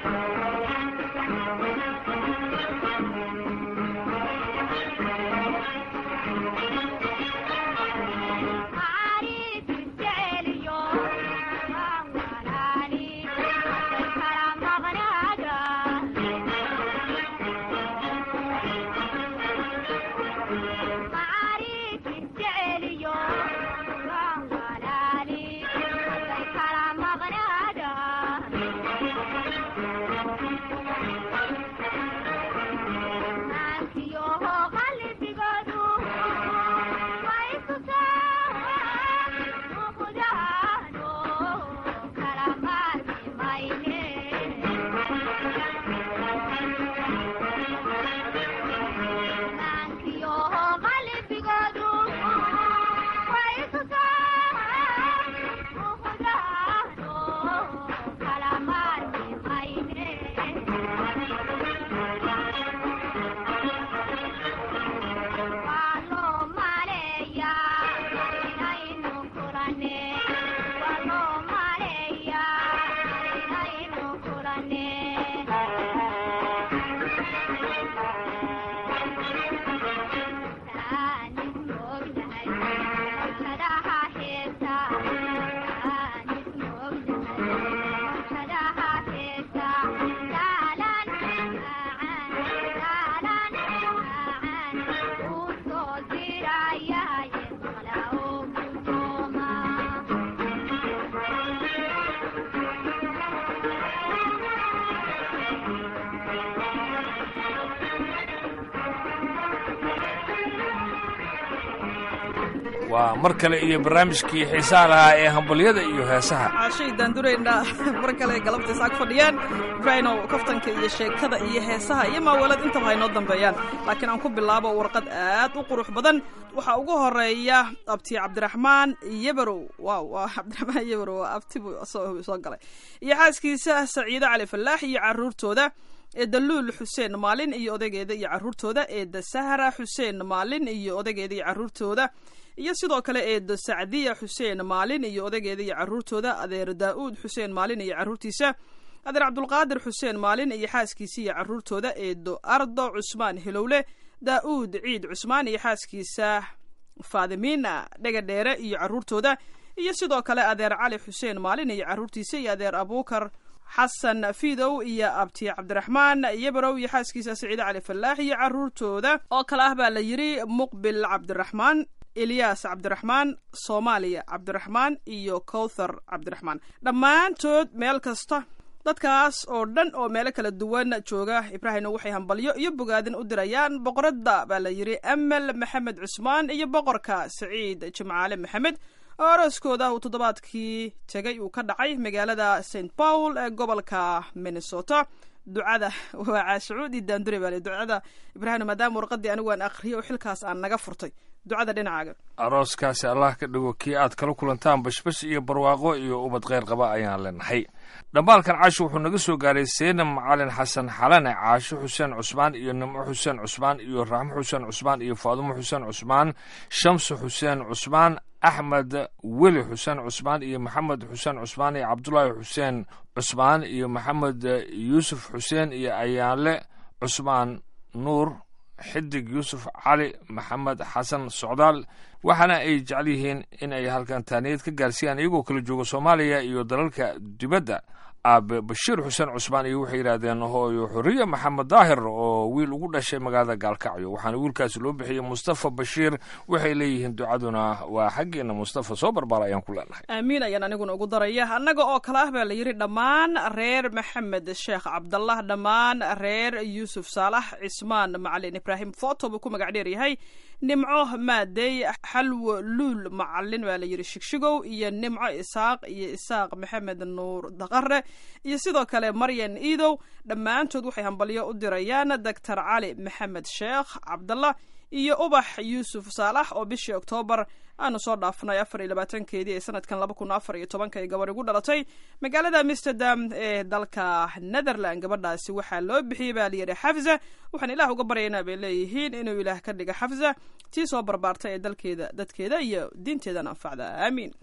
waa mar kale iyo barnaamijkii xiisaha lahaa ee hambalyada iyo heesaha caashay daandurayna mar kale galabtays ag fadhiyaan ibraahino kaftanka iyo sheekada iyo heesaha iyo maawalad intaba haynoo dambeeyaan laakiin aan ku bilaabo warqad aad u qurux badan waxaa ugu horeeya abti cabdiraxmaan yabarow waaw waa cabdiraxmaan yabarow waa abti buu soo galay iyo xaaskiisa saciide cali falaax iyo caruurtooda eedda luul xuseen maalin iyo odageeda iyo caruurtooda eedda sahra xuseen maalin iyo odageeda iyo caruurtooda iyo sidoo kale eedda sacdiya xuseen maalin iyo odageeda iyo caruurtooda adeer daa-uud xuseen maalin iyo caruurtiisa adeer cabdulqaadir xuseen maalin iyo xaaskiisa iyo caruurtooda eeddo ardo cusmaan hilowle daa-uud ciid cusmaan iyo xaaskiisa faadimiina dhegadheere iyo caruurtooda iyo sidoo kale adeer cali xuseen maalin iyo caruurtiisa iyo adeer abuukar xasan fidow iyo abti cabdiraxmaan yabarow iyo xaaskiisa saciide cali falaax iyo caruurtooda oo kale ah baa la yidhi muqbil cabdiraxmaan eliyas cabdiraxmaan soomaaliya cabdiraxmaan iyo kowthar cabdiraxmaan dhammaantood meel kasta dadkaas oo dhan oo meelo kala duwan jooga ibraahimna waxay hambalyo iyo bogaadin u dirayaan boqoradda baa la yidhi amel maxamed cusmaan iyo boqorka saciid jimcaale maxamed oo arooskooda uu toddobaadkii tegay uu ka dhacay magaalada st paul ee gobolka minnesota ducada waa caashucuudi daandure baa ducada ibraahim maadaama warqadii anigu aan akriyay oo xilkaas aan naga furtay ducada dhinacaaga arooskaasi allah ka dhigo kii aad kala kulantaan bashbash iyo barwaaqo iyo ubad kheyr qaba ayaan leenahay dhambaalkan caasho wuxuu naga soo gaaray seenam macalin xasan xalane caasho xuseen cusmaan iyo nimco xuseen cusmaan iyo raxmo xuseen cusmaan iyo faadumo xuseen cusmaan shamsu xuseen cusmaan axmed weli xuseen cusmaan iyo maxamed xuseen cusmaan iyo cabdulaahi xuseen cusmaan iyo maxamed yuusuf xuseen iyo ayaanle cusmaan nuur xidig yuusuf cali maxamed xasan socdaal waxaana ay jecel yihiin in ay halkan taaniyad ka gaarsiiyaan iyagoo kala jooga soomaaliya iyo dalalka dibadda aabe bashiir xuseen cusmaan iyo waxay yidhaahdeen hooyo xoriye maxamed daahir oo wiil ugu dhashay magaalada gaalkacyo waxaana wiilkaasi loo bixiyey mustafa bashiir waxay leeyihiin ducaduna waa xaggeena mustafa soo barbaar ayaan ku leenahay aamiin ayaan aniguna ugu daraya annaga oo kale ah baa la yidhi dhammaan reer maxamed sheekh cabdallah dhammaan reer yuusuf saalax cismaan macalin ibraahim foto buu ku magac dheer yahay nimco maadey xalwo luul macalin baa la yidhi shigshigow iyo nimco isaaq iyo isaaq maxamed nuur daqare iyo sidoo kale maryan iidow dhammaantood waxay hambalyo u dirayaan doctor cali maxamed sheekh cabdallah iyo ubax yuusuf saalax oo bishii oktoobar aanu soo dhaafnay afar iyo labaatankeedii ee sanadkan laba kun afar iyo tobanka ay gabar igu dhalatay magaalada amsterdam ee dalka netherland gabadhaasi waxaa loo bixiyey baa layidhi xafza waxaan ilaah uga baryaynaa bay leeyihiin inuu ilaah ka dhiga xafza tii soo barbaartay ee dalkeeda dadkeeda iyo diinteedana anfacda aamiin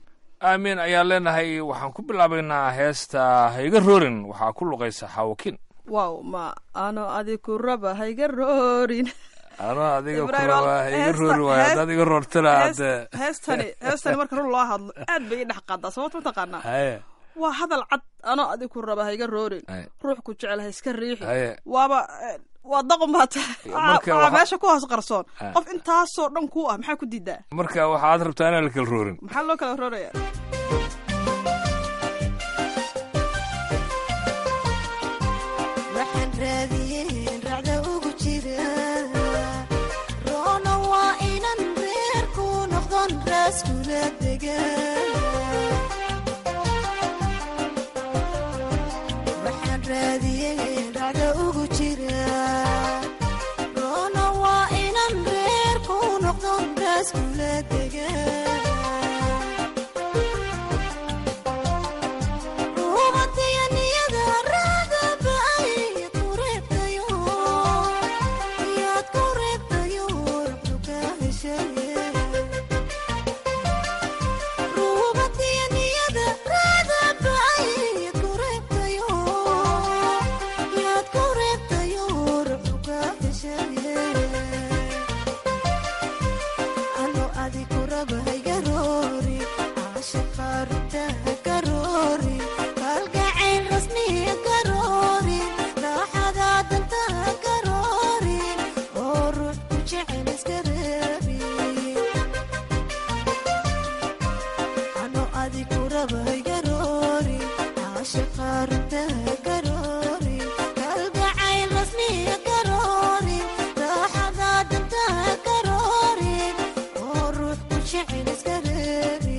aamiin ayaan leenahay waxaan ku bilaabaynaa heesta hayga roorin waxaa ku luqaysa xaawakiin wow ma ano adiku raba hayga roorin ano adiga Ibrahim, kuraba iga heesta- roori waayo hees- haddaad iga roortana Hees- hadde heestani heestani marka run loo hadlo aad bay ii dhex qaadaa sababta mataqaanaa haye waa hadal cad ano adiku raba hayga roorin Haye. ruux ku jecel ha iska riixi Haye. waaba eh, waa daqon baa tahay Marka waxaa waxa- meesha ku hoos qarsoon Haye. qof intaasoo dhan ku ah maxaa ku diidaa marka waxaad rabtaa inaan la kala roorin maxaa loo kala rooraya waxaan raadiyeen racda ugu jira roona waa inan reerku noqdon raaskula degan waxaan raadiyeen racda ugu jira roona waa inan reerku noqdon raaskula degan ano adiku raba hayga roori caashaqa runta ka roori kalgacayl rasmiya ka roori raaxada danta ka roori oo ruux ku jecel iska reebi ano adiku raba hayga roori caashaqa runta ka roori kalgacayl rasmiya ka roori raaxada danta ka roori oo ruux ku jecel iska reebi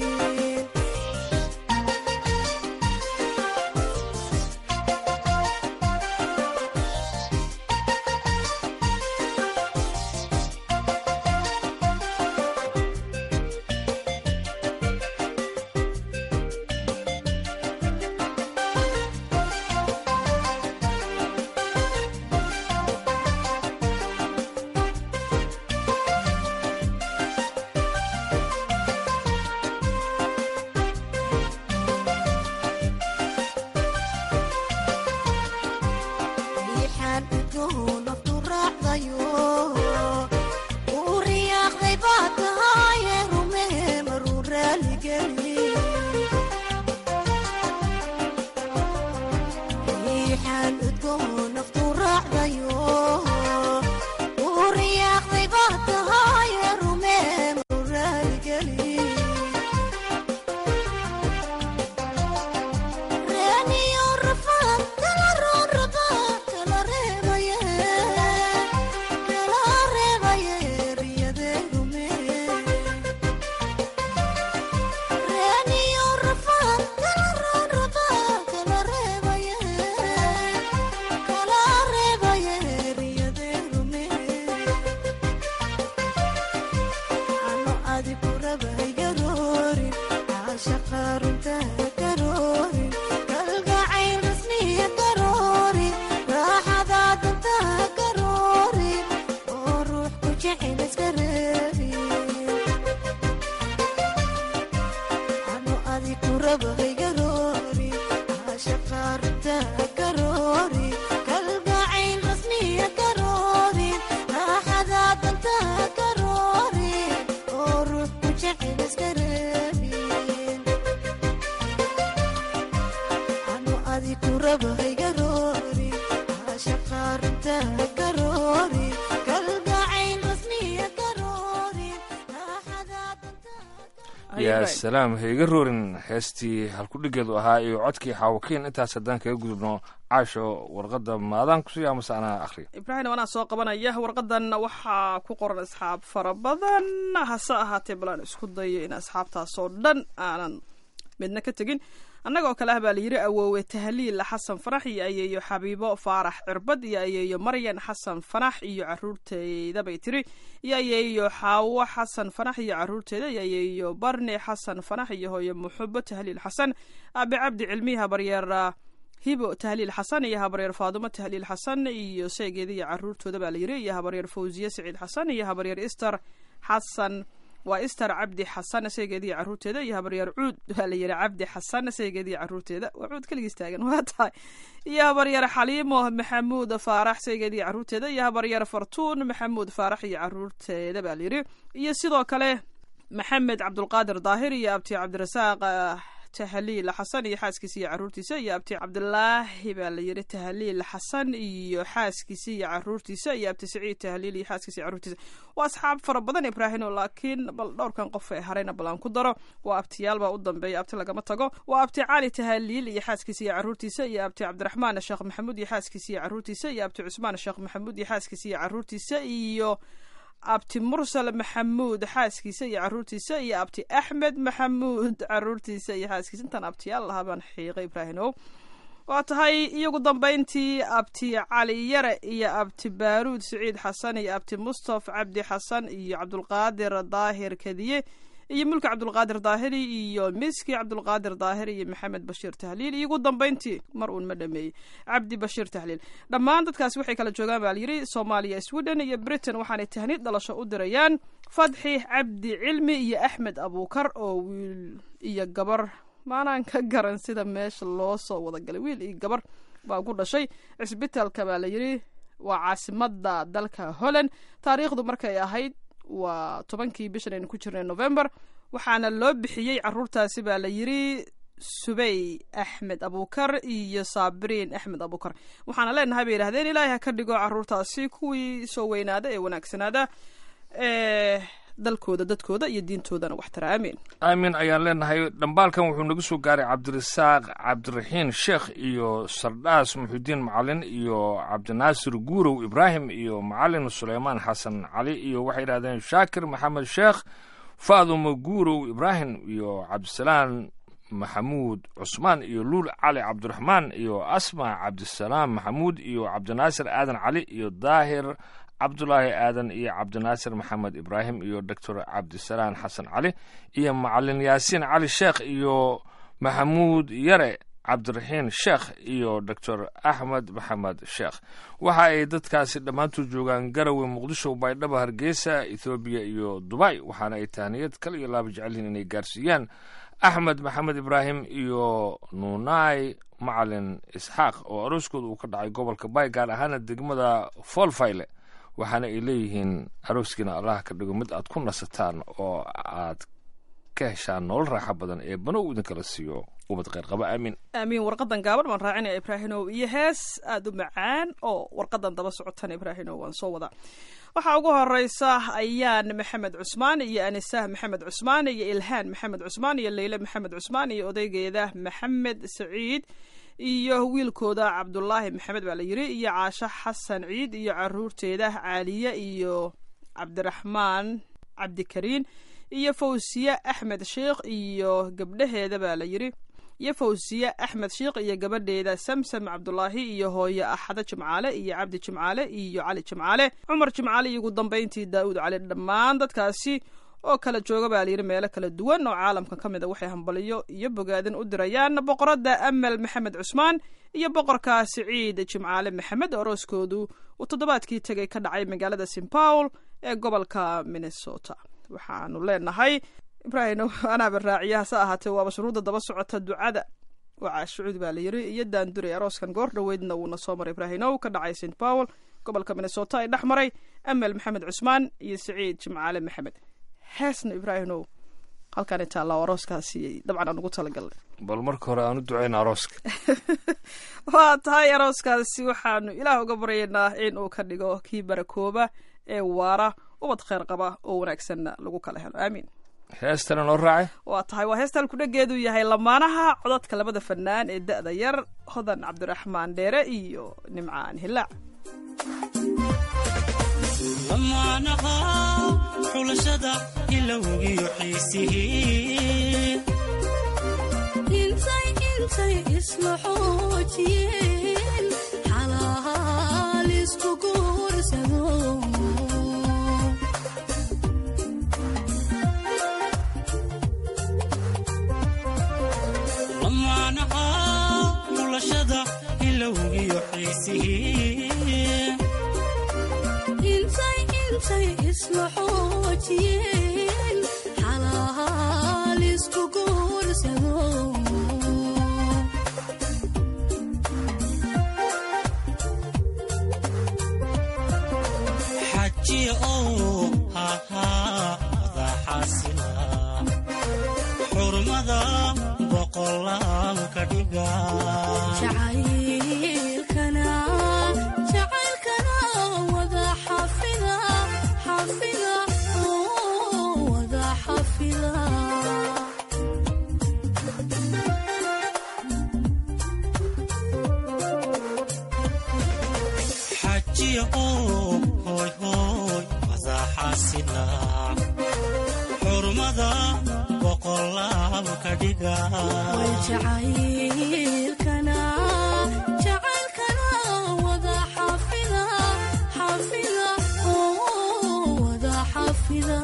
riixaan udgoon naftu raacdayo uu riyaaqday baa tahaaye rumee maruu raaligeli riixaan udgoon naftu raacdayo uu riyaaqday baa tahaaye rumee maruu raaligeli reeniyo rafaan kala roon rabaa kala reebaye kala reebaye riyadee rume reeniyo rafaan kala roon rabaa kala reebaye kala reebaye riyadee rume ano adiku raba hayga roorin caashaqa runta ka roorin kalgacayl rasmiya ka roorin raaxada danta ka roorin oo ruux ku jecel iska reebin ano adiku raba hayga roorin caashaqa runta ka roorin kalgacayl rasmiya ka roorin raaxada danta ka roorin oo ruux ku jecel iska reebin ano adiku raba hayga roorin caashaqa runta ka roorin kalgacayl rasmiya ka roorin raaxada danta Haye, yaa Ibrahim. salaam ha iga roorin heestii halkudhigeedu ahaa iyo codkii xaawakiin intaas haddaan kaga gudubno caasho warqadda maadaan kusiiya amase anaa akhriya ibraahim anaa soo qabanaya warqadan waxaa ku qoran asxaab fara badan hase ahaatee bal aan isku dayo in asxaabtaasoo dhan aanan midna ka tegin annagoo kale ah baa layidhi awoowe tahliil xasan fanax iyo ayeeyo xabiibo faarax cirbad iyo ayeeyo maryan xasan fanax iyo caruurteeda bay tiri iyo ayeeyo xaawo xasan fanax iyo caruurteeda iyo ayeeyo barne xasan fanax iyo hooyo muxubo tahliil xasan aabe cabdi cilmiha baryeer hibo tahliil xasan iyo habaryeer faadumo tahliil xasan iyo seegeeda iyo caruurtooda baa layidhi iyo habaryeer fawziye siciid xasan iyo habaryeer ister xasan waa ister cabdi xasan saygeeda iyo caruurteeda iyo habaryaar cuud waa la yidhi cabdi xasan saygeeda iyo caruurteeda waa cuud keligiis taagan waa tahay iyo habaryar xaliimo maxamuud faarax saygeeda iyo caruurteeda iyo habaryar fartuun maxamuud faarax iyo caruurteeda baa la yidhi iyo sidoo kale maxamed cabdulqaadir daahir iyo abti cabdirasaaq ah, tahliil xasan iyo xaaskiisa iyo caruurtiisa iyo abti cabdilaahi baa la yidhi tahliil xasan iyo xaaskiisa iyo caruurtiisa iyo abti saciid tahliil iyo xaaskiisa iyo caruurtiisa waa asxaab fara badan ibraahino laakiin bal dhowrkan qof ee harayna bal aan ku daro waa abtiyaal baa u dambeeya abti lagama tago waa abti cali tahliil iyo xaaskiisa iyo caruurtiisa iyo abti cabdiraxmaan sheekh maxamuud iyo xaaskiisa iyo caruurtiisa iyo abti cusmaan sheekh maxamuud iyo xaaskiisa iyo caruurtiisa iyo abti mursal maxamuud xaaskiisa iyo caruurtiisa iyo abti axmed maxamuud caruurtiisa iyo xaaskiisa intaan abtiyaal lahaa baan xiiqay ibraahimow waa tahay iyagu dambayntii abti cali yare iyo abti baaruud siciid xasan iyo abti mustaf cabdi xasan iyo cabdulqaadir daahir kadiye iyo mulki cabdulqaadir daahiri iyo miski cabdulqaadir daahir iyo maxamed bashiir tahliil iyo ugu dambayntii mar uun ma dhameeyey cabdi bashiir tahliil dhammaan dadkaasi waxay kala joogaan baa layidhi soomaaliya sweden iyo britain waxaanay tahniid dhalasho u dirayaan fadxi cabdi cilmi iyo axmed abuukar oo wiil iyo gabar maanaan ka garan sida meesha loo soo wada galay wiil iyo gabar baa ku dhashay cisbitaalka baa layidhi waa caasimada dalka holland taariikhdu markay ahayd waa tobankii bishan aynu ku jirnay november waxaana loo bixiyey caruurtaasi baa la yidhi subey axmed abuukar iyo saabiriin axmed abuukar waxaana leenahay bay yidhahdeen ilaahay ha ka dhigo caruurtaasi kuwii soo weynaada ee wanaagsanaada ee dalkooda dadkooda iyo diintoodana waxtara aamin aamin ayaan leenahay dhambaalkan wuxuu nagu soo gaaray cabdirasaaq cabdiraxiin sheekh iyo sardhaas muxudiin macalin iyo cabdinaasir guurow ibraahim iyo macalin suleymaan xasan cali iyo waxay yidhahdeen shaakir maxamed sheekh faadumo guurow ibraahim iyo cabdisalaan maxamuud cusmaan iyo luul cali cabdiraxmaan iyo asma cabdisalaam maxamuud iyo cabdinaasir aadan cali iyo daahir cabdulaahi aadan iyo cabdinaasir maxamed ibraahim iyo doctor cabdisalaan xasan cali iyo macalin yaasiin cali sheekh iyo maxamuud yare cabdiraxiin sheekh iyo doctor axmed maxamed sheekh waxa ay dadkaasi dhammaantood joogaan garowe muqdisho baydhabo hargeysa ethoobiya iyo dubay waxaana ay tahniyad kal iyo laaba jecelyihiin inay gaarsiiyaan axmed maxamed ibraahim iyo nuunai macalin isxaaq oo arooskooda uu ka dhacay gobolka bay gaar ahaana degmada foolfayle waxaana ay leeyihiin arooskiina allah ka dhigo mid aad ku nasataan oo aad ka heshaan nolol raaxo badan ee banow idinkala siiyo ubad kheyr qaba aamin aamiin warqadan gaaban baan raacinaya ibraahimow iyo hees aada u macaan oo warqadan daba socotan ibraahimow waan soo wadaa waxaa ugu horeysa ayaan maxamed cusmaan iyo anisah maxamed cusmaan iyo ilhaan maxamed cusmaan iyo leyle maxamed cusmaan iyo odaygeeda maxamed saciid iyo wiilkooda cabdulaahi maxamed baa la yiri iyo caasho xasan ciid iyo caruurteeda caaliye iyo cabdiraxmaan cabdikariin iyo fawsiye axmed sheikh iyo gabdhaheeda baa la yiri iyo fawsiye axmed sheikh iyo gabadheeda samsam cabdulaahi iyo hooyo axado jimcaale iyo cabdi jimcaale iyo cali jimcaale cumar jimcaale iyo ugu dambeyntii daa'uud cali dhammaan dadkaasi oo kala jooga baa layidhi meelo kala duwan oo caalamka ka mid a waxay hambaliyo iyo bogaadin u dirayaan boqoradda amal maxamed cusmaan iyo boqorka siciid jimcaale maxamed orooskoodu uu toddobaadkii tegay ka dhacay magaalada st paul ee gobolka minnesota waxaanu leenahay ibraahim anaaba raaciya hase ahaatee waaba shuruudda daba socota ducada waa shucuud baa layiri iyo daanduray arooskan goor dhoweydna wuuna soo maray ibraahimow ka dhacay st paul gobolka minnesota ay dhex maray amal maxamed cusmaan iyo siciid jimcaale maxamed heesna ibraahimow halkaan taallaa arooskaasi dabcan aan ugu talagalnay bal marka hore aan u ducayna arooska waa tahay arooskaasi waxaanu ilaah uga baryaynaa in uu ka dhigo kii barakooba ee waara ubad kheyr qaba oo wanaagsanna lagu kala helo aamiin heestana noo raacay waa tahay waa heestaan kudhageedu yahay lamaanaha codadka labada fanaan ee da-da yar hodan cabdiraxmaan dheere iyo nimcaan hilaac lamaanaha xulashada ilowgiyo xiisihii intay intay isla xoojiyeen xalaal isku guursado lamaanaha xulashada ilowgiyo xiisihii intay intay isla xoojiyeen xajiya oo hahaa madaxaasila xurmada boqolaal ka dhiga jacaylkana jacaylkana wada xafida xafida oo wada xafida xajiya oo hooy hooy madaxaasila xurmada boqolaal ka dhiga way jacaylkana jacaylkana wada xafida xafida oo wada xafida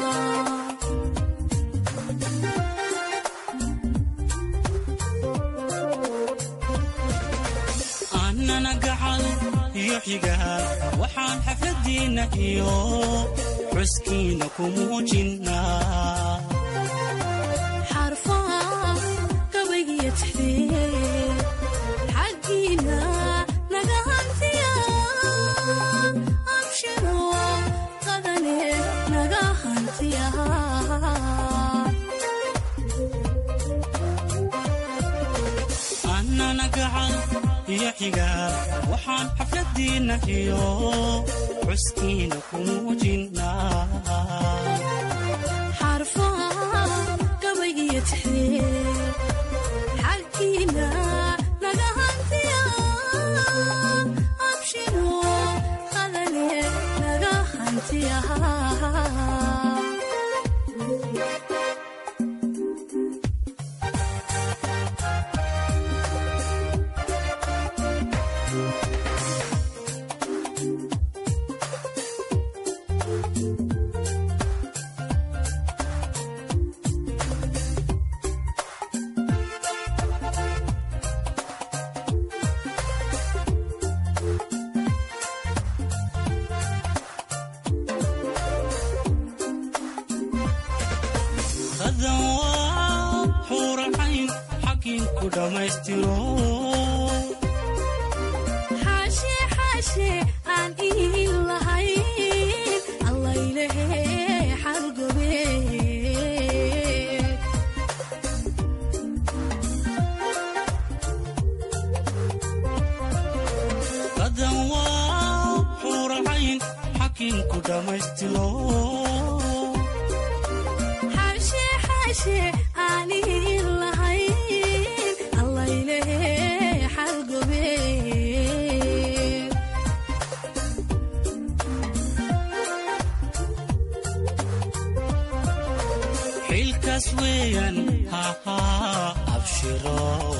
annana gacal iyo xigaal waxaan xafladiinna iyo xuskiina ku muujinnaa xarfaha gabaygiyo tixdee xaggiina naga hantiya abshiro qadane naga hantiya annana gacal iyo xigaal waxaan xafladiinna iyo xuskiina ku muujinnaa xarfaha gabaygiyo tixdee xaggiina naga hantiya abshiro qadane naga hantiya qadan waa xuuracayn xaggin ku dhammaystiro xaashe xaashe aan iin lahayn allaylehe xalgobe qadan waa xuuracayn xaggin ku dhammaystiro xaashe xaashe aan iin lahayn allaylehe xalgobe xilkaas weeyaan hahaa abshiro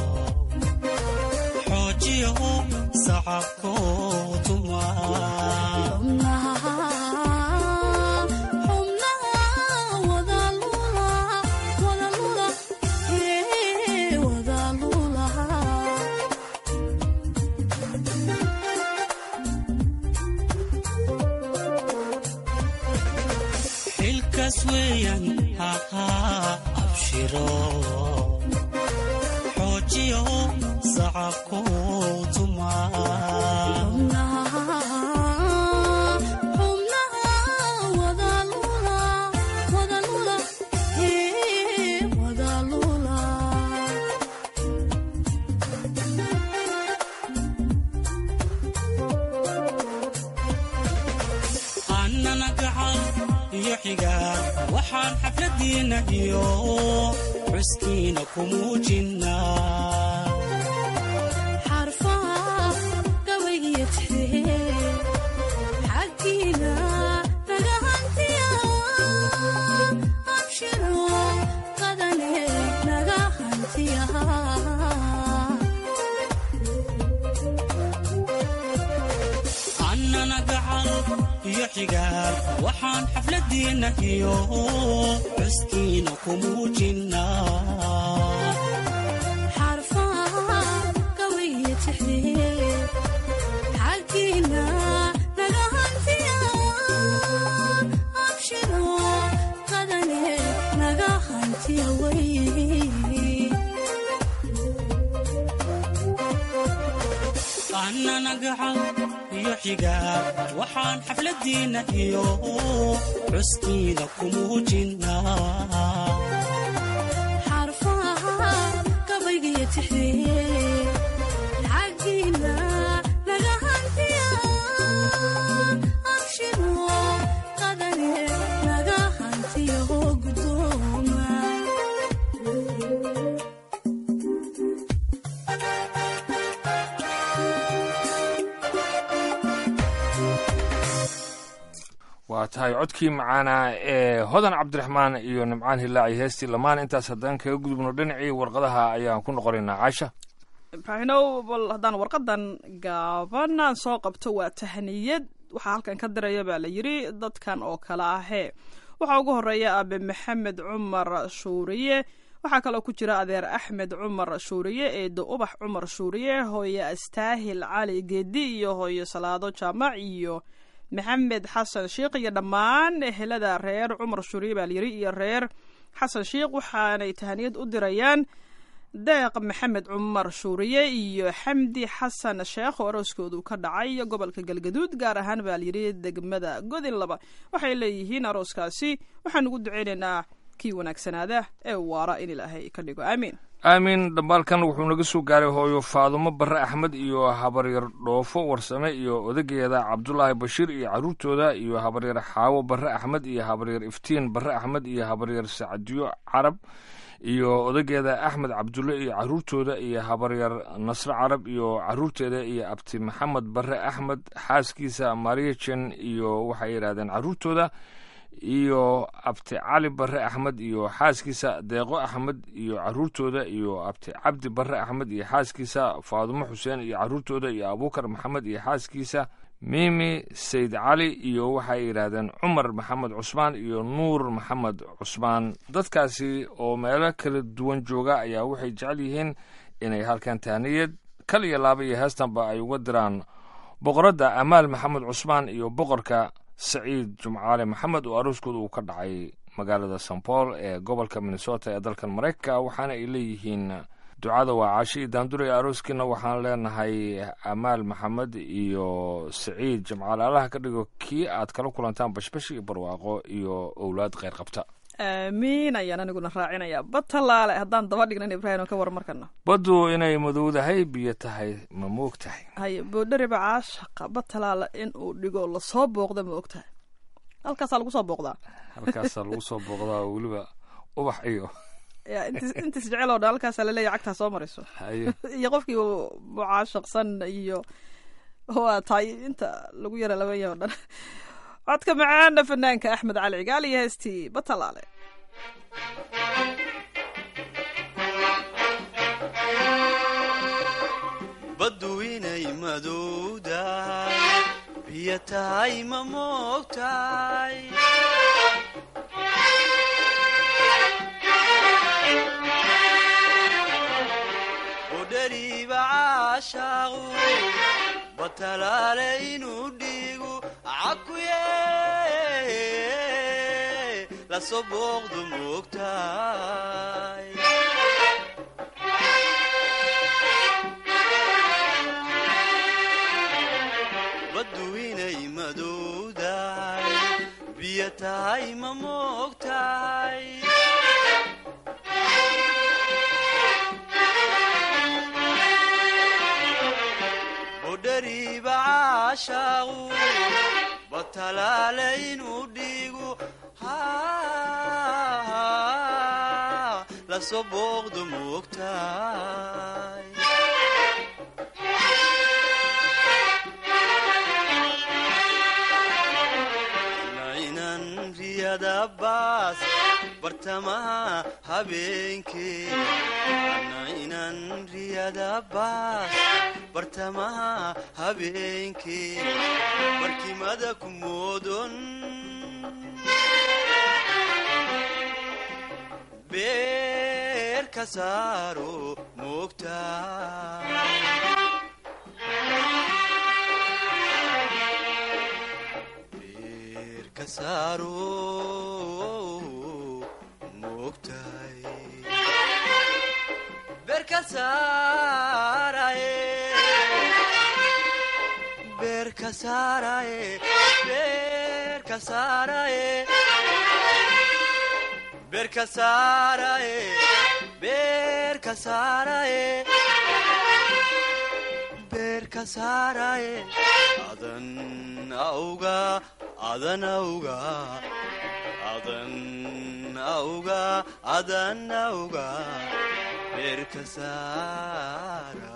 xoojiyo sacabko tuma xubnaha xubnaha wada lula wada lula ee wada lula xilkaas weeyaan hahaa abshiro xoojiyo sacabko tuma xubnaha xubnaha wada lula wada lula ee wada lula annana gacal iyo xigaal waxaan xafladiinna iyo xuskiina ku muujinnaa xarfaha gabaygiyo tixdee xaggiina naga hantiya abshiro qadane naga hantiya annana gacal iyo xigaal waxaan xafladiinna iyo xuskiina ku muujinnaa xarfaha gabaygiyo tixdee xaggiina naga hantiya abshiro qadane naga hantiya wey annana gacal iyo xigaal waxaan xafladiinna iyo xuskiina ku muujinnaa xarfaha gabaygiyo tixriye xaggiina laga hantiya abshiro qadane laga hantiyo guddooma waa tahay codkii macaanaa ee hodan cabdiraxmaan iyo nimcaan hilaaci heestii lamaan intaas haddaan kaga gudubno dhinacii warqadaha ayaan ku noqonaynaa caasha ibraahinow bal haddaan warqadan gaabanaan soo qabto waa tahniyad waxaa halkan ka diraya baa la yidhi dadkan oo kale ahee waxaa ugu horeeya aabe maxamed cumar shuuriye waxaa kaloo ku jira adeer axmed cumar shuuriye eedo ubax cumar shuuriye hooye astaahil cali geedi iyo hooye salaado jaamac iyo maxamed xasan sheikh iyo dhammaan ehelada reer cumar shuuriye baa layidhi iyo reer xasan sheikh waxaanay tahaniyad u dirayaan deeq maxamed cumar shuuriye iyo xamdi xasan sheekh oo arooskoodu ka dhacay gobolka galgaduud gaar ahaan baa layidhi degmada godin laba waxay leeyihiin arooskaasi waxaan ugu duceynaynaa kii wanaagsanaada ee waara in ilaahay ka dhigo aamiin aamin dhambaalkan wuxuu naga soo gaaray hooyo faadumo barre axmed iyo habaryar dhoofo warsame iyo odageeda cabdulaahi bashiir iyo carruurtooda iyo habaryar xaawo barre axmed iyo habaryar iftiin barre axmed iyo habaryar sacdiyo carab iyo odageeda axmed cabdulle iyo carruurtooda iyo habaryar nasre carab iyo carruurteeda iyo abti maxamed barre axmed xaaskiisa mariajen iyo waxay yidhahdeen carruurtooda iyo abti cali barre axmed iyo xaaskiisa deeqo axmed iyo carruurtooda iyo abti cabdi barre axmed iyo xaaskiisa faadumo xuseen iyo carruurtooda iyo abuukar maxamed iyo xaaskiisa miimi sayd cali iyo waxay yidhaahdeen cumar maxamed cusmaan iyo nuur maxamed cusmaan dadkaasi oo meelo kala duwan jooga ayaa waxay jecel yihiin inay halkan tahniyad kal iyo laaba iyo heestanba ay uga diraan boqoradda amaal maxamed cusmaan iyo boqorka saciid jumcaale maxamed oo arooskooda uu ka dhacay magaalada st paul ee gobolka minnesota ee dalkan maraykanka waxaana ay leeyihiin ducada waa caashi iyo daandure arooskiina waxaan leenahay amaal maxamed iyo saciid jimcaale allaha ka dhigo kii aad kala kulantaan bashbash iyo barwaaqo iyo owlaad kheyr qabta aamiin ayaan aniguna raacinayaa batalaale haddaan daba dhignan ibraahim ka war markana baddu inay madowdahay biyo tahay ma moog tahay haye boodhariba caashaqa batalaale in uu dhigo lasoo booqda ma og tahay halkaasaa lagu soo booqdaa halkaasaa lagu soo booqdaa oo weliba ubax iyo ya intis intis jecel oo dhan halkaasaa laleeyahy cagtaa soo marayso haye iyo qofkii mucaashaqsan iyo waa tahay inta lagu yara laban yahay o dhan codka macaana fanaanka axmed cali cigaal iyo heestii batalaale baddu inay madowdahay biyo tahay ma moogtahay udhariiba caashaaqu batalaale inuu dhiigu cakuye lasoo booqdu moogtahay baddu inay madowdahay biyo tahay ma moogtahay budhariiba caashaaqu batalaale inuu dhiigu lasoo booqdu moogtahay nainan riyada baas bartamaha habeenkee nainan riyada baas bartamaha habeenkee barkimada ku moodon beer ka saaro moogtahay beer ka saaro moogtahay beer ka saaraye beerka saaraye beerka saaraye beerka saaraye beerka saaraye beerka saaraye adan auga adan auga adan auga adan auga beerka saara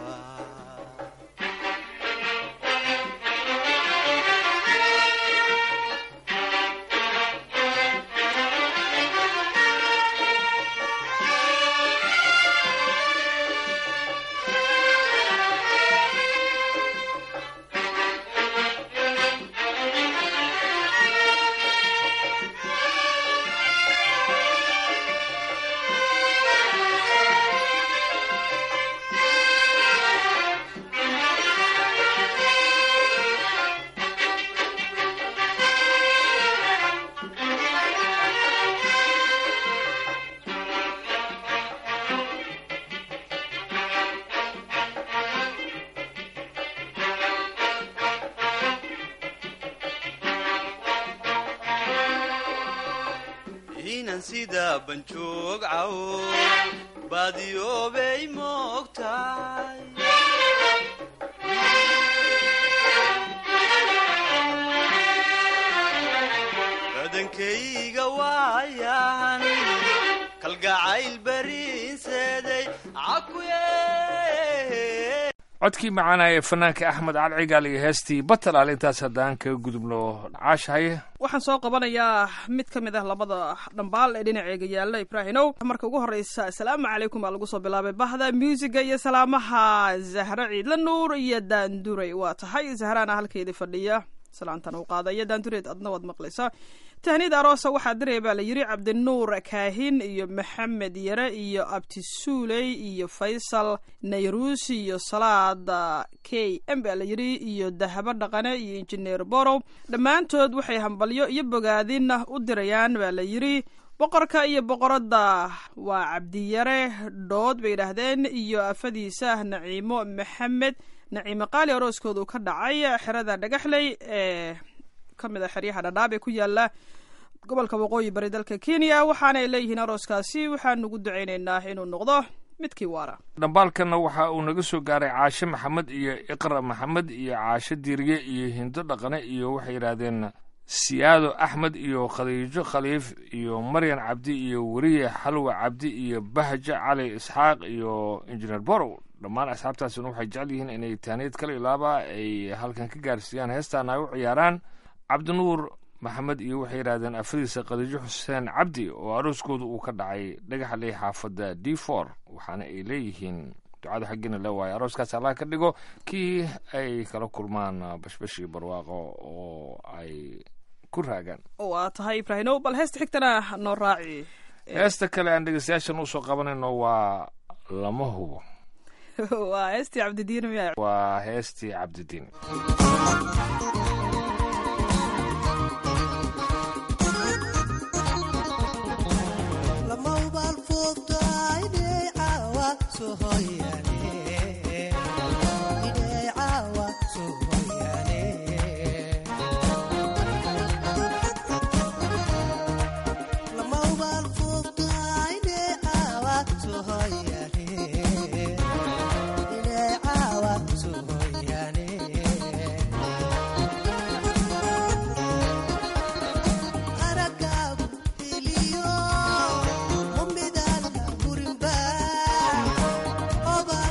inan sida banjoog cawo baadiyoobay moogtahay badankayga waayan kalgacayl bariinseeday cakuye codkii macaanaa ee fanaanka axmed cali cigaal iyo heestii batalaal intaas haddaan kaga gudubno caashahay waxaan soo qabanayaa mid ka mid ah labada dhambaal ee dhinaceega yaalla ibraahinow marka ugu horreysa asalaamu calaykum baa lagu soo bilaabay bahda muusiga iyo salaamaha zahre ciidla nuur iyo daanduray waa tahay zahraana halkeedii fadhiya salaantan uu qaadaya daandureed adna waad maqlaysaa tahniyad aroosa waxaa diraya baa la yidhi cabdinuur kaahin iyo maxamed yare iyo abtisuuley iyo faysal nayruus iyo salaad k m baa la yidhi iyo dahabo dhaqane iyo injineer borow dhammaantood waxay hambalyo iyo bogaadin u dirayaan baa la yidhi boqorka iyo boqoradda waa cabdiyare dhood bay yidhaahdeen iyo afadiisa naciimo maxamed naciimo qaali arooskoodu ka dhacay xerada dhagaxley ee ka mid a xeryaha dhadhaab ee ku yaala gobolka waqooyi bari dalka kenya waxaanay leeyihiin arooskaasi waxaan ugu ducaynaynaa inuu noqdo midkii waara dhambaalkanna waxa uu naga soo gaaray caashe maxamed iyo iqra maxamed iyo caashe diirye iyo hindo dhaqane iyo waxay yidhaahdeen siyaado axmed iyo khadiijo khaliif iyo maryan cabdi iyo weriye xalwa cabdi iyo bahja cali isxaaq iyo injineer borow dhammaan asxaabtaasina waxay jecel yihiin inay taaniyad kala ilaaba ay halkan ka gaarsiiyaan heestaan ay u ciyaaraan cabdinuur maxamed iyo waxay yidhahdeen afadiisa khadiijo xuseen cabdi oo arooskooda uu ka dhacay dhagaxley xaafadda d for waxaana ay leeyihiin ducada xaggiina le waayo arooskaas allah ka dhigo kii ay kala kulmaan bashbash iyo barwaaqo oo ay ku raagaan waa tahay ibraahinow bal heesta xigtana noo raaci heesta kale aan dhegeystayaashan usoo qabanayno waa lama hubo waa heestii cabdidiin miya waa heestii cabdidiin Oba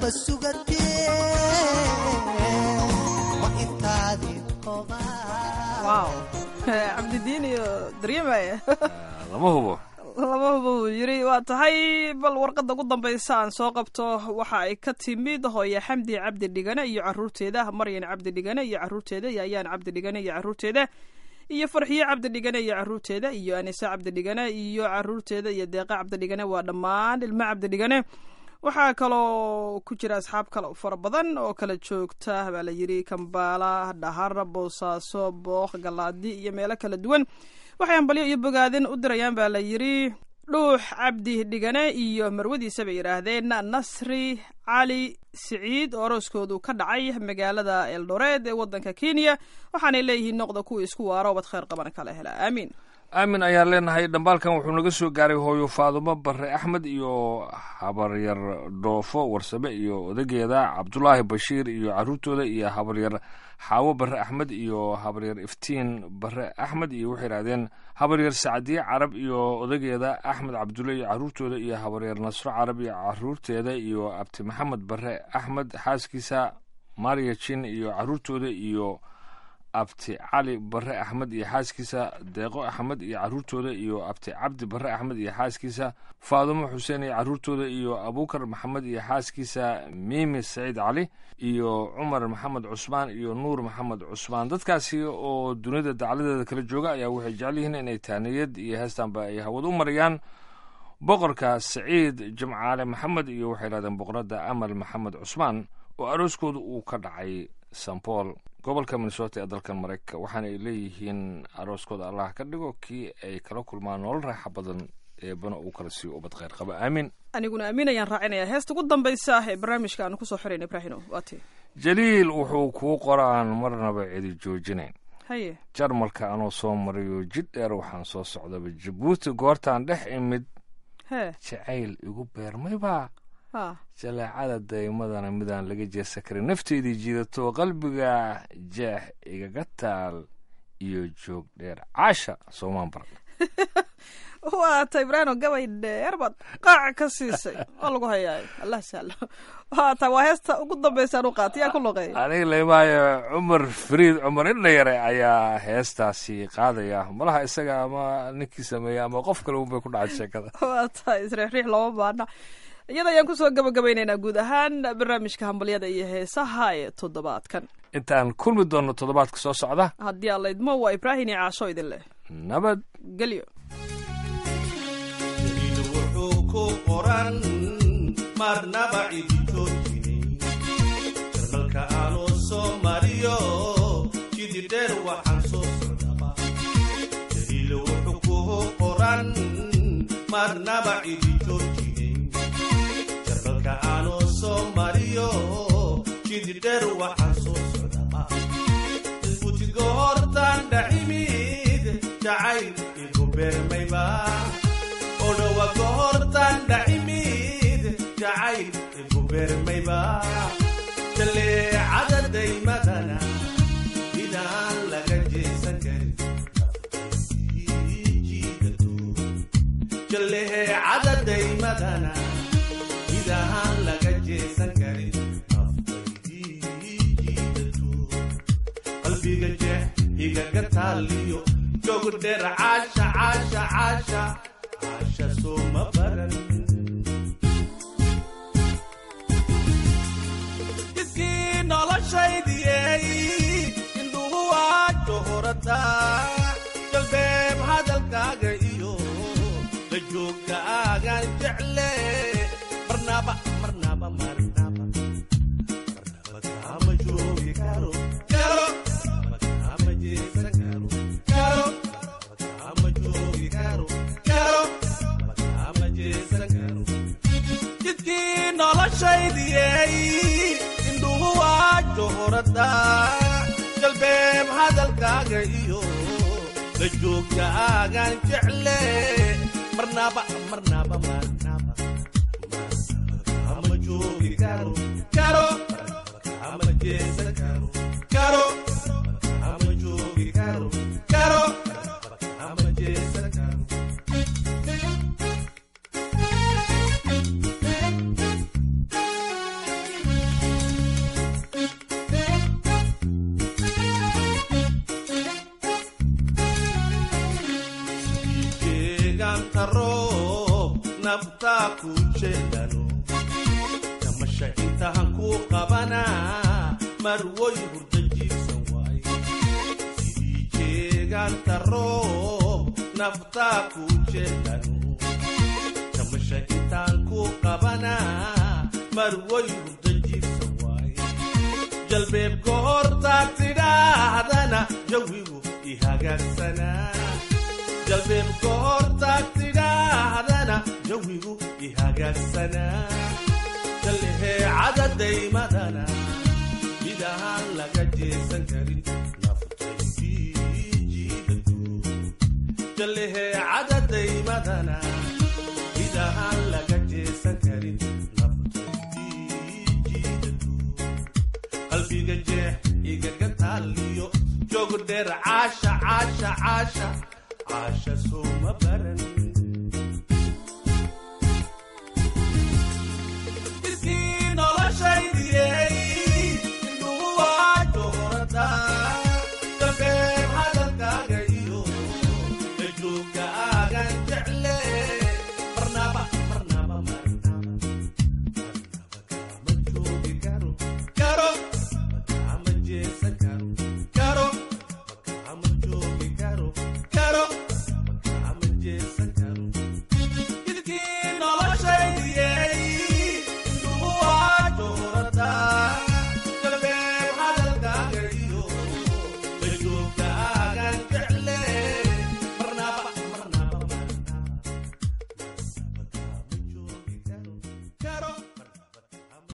sugatee ma intaadii hobaa wow cabdidiin iyo daryamaya lama hubo lama hubo uu yiri waa tahay bal warqadda ugu dambaysa aan soo qabto waxa ay ka timid hooye xamdi cabdi dhigane iyo caruurteeda maryan cabdi dhigane iyo caruurteeda iyo ayaan cabdi dhigane iyo caruurteeda iyo farxiye cabdi dhigane iyo caruurteeda iyo anise cabdi dhigane iyo caruurteeda iyo deeqa cabdi dhigane waa dhammaan ilmo cabdi dhigane waxaa kaloo ku jira asxaab kale oo fara badan oo kala joogta baa la yiri kambaala dhahar boosaaso booq galaadi iyo meelo kala duwan waxay hambalyo iyo bogaadin u dirayaan baa la yiri dhuux cabdi dhigane iyo marwadiisa bay yidhaahdeen nasri cali siciid oo arooskoodu ka dhacay magaalada eldoreed ee wadanka kenya waxaanay leeyihiin noqda kuwa isku waaro bad khayr qaban kala hela aamiin aamin ayaan leenahay dhambaalkan wuxuu naga soo gaaray hooyo faadumo bare axmed iyo habaryar dhoofo warsame iyo odageeda cabdulaahi bashiir iyo caruurtooda iyo habaryar xaawo bare axmed iyo habaryar iftiin bare axmed iyo waxay yidhahdeen habaryar sacdiye carab iyo odageeda axmed cabdulle iyo caruurtooda iyo habaryar nasro carab iyo caruurteeda iyo abti maxamed bare axmed xaaskiisa maria jin iyo caruurtooda iyo abti cali bare axmed iyo xaaskiisa deeqo axmed iyo caruurtooda iyo abti cabdi bare axmed iyo xaaskiisa faadumo xuseen iyo caruurtooda iyo abukar maxamed iyo xaaskiisa miimi saciid cali iyo cumar maxamed cusmaan iyo nuur maxamed cusmaan dadkaasi oo dunida dacladeeda kala jooga ayaa waxay jecel yihiin inay taaniyad iyo heestanba ay hawad u marayaan boqorka saciid jimcaale maxamed iyo waxay yidhahdeen boqoradda amal maxamed cusmaan oo arooskooda uu ka dhacay st paul gobolka minnesota ee dalkan maraykanka waxaana ay leeyihiin arooskooda allah ka dhigo kii ay kala kulmaan nolol raaxa badan eebana uu kala siiyo ubad khayr qaba aamin aniguna aamin ayaan raacinaya heesta ugu dambaysa ah ee barnaamijka aanu kusoo xirayna ibraahino waa tii jaliil wuxuu kuu qoraan marnaba cidi joojinayn haye jarmalka anoo soo marayo jidh dheer waxaan soo socdaba jabuuti goortaan dhex imid hee jacayl igu beermaybaa ha jaleecada daymadana midaan laga jeesa karin nafteydii jiidato qalbiga jeex igaga taal iyo joog dheer caasha soomaan baran waa ta ibraahino gabay dheer baad qaaca ka siisay waa lagu hayaay allah sahlo waa ta waa heesta ugu dambaysaan u qaatay yaa ku loqeeya aniga leemaayo cumar fariid cumar indhayare ayaa heestaasi qaadaya malaha isaga ama ninkii sameeya ama qof kale unbay ku dhacay sheekada waa tahay isriixriix looma baana iyada ayaan kusoo gabagabaynaynaa guud ahaan barnaamijka hambalyada iyo heesaha ee toddobaadkan intaan kulmi doonno toddobaadka soo socda haddii aan laydmo waa ibraahim iyo caasho idin leh nabad gelyo jaliil wuxuu ku qoran marnaba cidito jirin jarmalka aanuu soo mariyo jidi dheer waxaan soo socdaba jaliil wuxuu ku qoran marnaba cidito jirin jarmalka aanuu soo mariyo jidi dheer waxaan soo socdaba gutiga hortaan dhacimid jacayl igu beermayba odhowa gohortaan dhacimid jacayl igu beermayba jaleecada daymadana midaan laga jeesan karin jaleecada daymadana midaan laga jeesan karin qalbiga jeex igaga taaliyo joog dheer caasha caasha caasha caasha sooma baran jidkii noloshaydiyey indhuhu waa johorada jalbeeb hadalkaaga iyo la joogka aagaan jecle marnaba marnaba marnaba marnaba kaama joogi karo karo kaama jeesan karo karo kaama joogi karo karo kaama jeesan karo jidkii noloshaydiyey indhuhu waa johorada jalbeeb hadalkaaga iyo la joogka aagaan jecle marnaba marnaba marnaba kama joogi karo karo kama jeesan karo karo kama joogi karo karo kama jeesan karo naftaa ku jeedano jamasha intahan ku qabanaa marwoy hurda jiibsan waay sidii jeegaanta roob naftaa ku jeedano jamasha intaan ku qabanaa marwoy hurda jiibsan waay jalbeeb goortaad tidhaahdana jawigu i hagaagsanaa jalbeeb goortaad tidhaahdana jawigu i hagaagsanaa jallehee cadadaymadana mid ahaan laga jeesan karin naftaydii jiidadu jallehee cadadaymadana mid ahaan laga jeesan karin naftaydii jiidadu qalbiga jeex igaga taaliyo joog dheer caasha caasha caasha caasha sooma baran